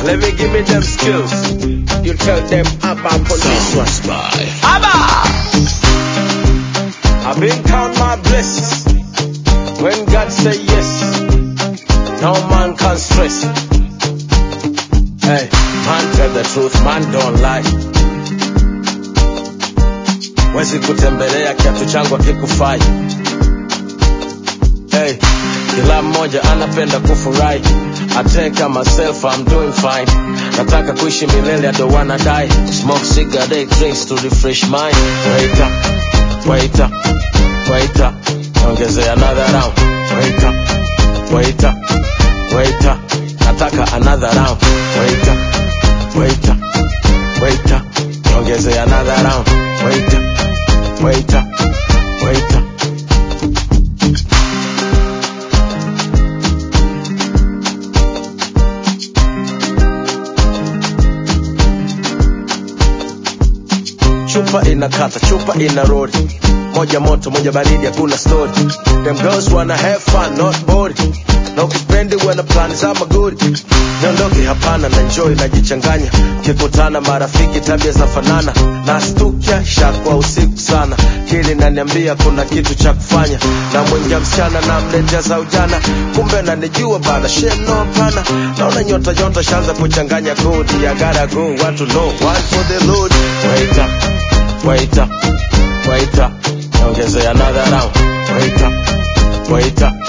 Let me give me them skills. You tell them about on this one. Abba! I've been count my blessings. When God say yes, no man can stress. Hey, man tell the truth, man don't lie. Wezi kutembelea kiatu changu akikufai. Hey, kila mmoja anapenda kufurahi. I take myself, I'm doing fine. Nataka kuishi milele, I don't wanna die. Smoke cigarette, drinks to refresh mind. Wait up, wait up, wait up. Ongeze another round. Wait up, wait up, wait up. Nataka another round. Wait up, wait up, wait up. Ongeze another round. Wait up, wait up, wait up. chupa inakata chupa ina rodi moja moto moja baridi hakuna story them girls wanna have fun not bored na ukipendi wana plan za magori niondoke hapana na enjoy najichanganya kikutana marafiki tabia za fanana na stukia shakwa usiku sana kili naniambia kuna kitu cha kufanya na mwingia msichana na mletea za ujana kumbe nanijua bana sheno hapana naona nyota nyota shanza kuchanganya kodi ya gotta go watu know one for the load wait up wait up, wait up, ongeze another round. Wait up, wait up,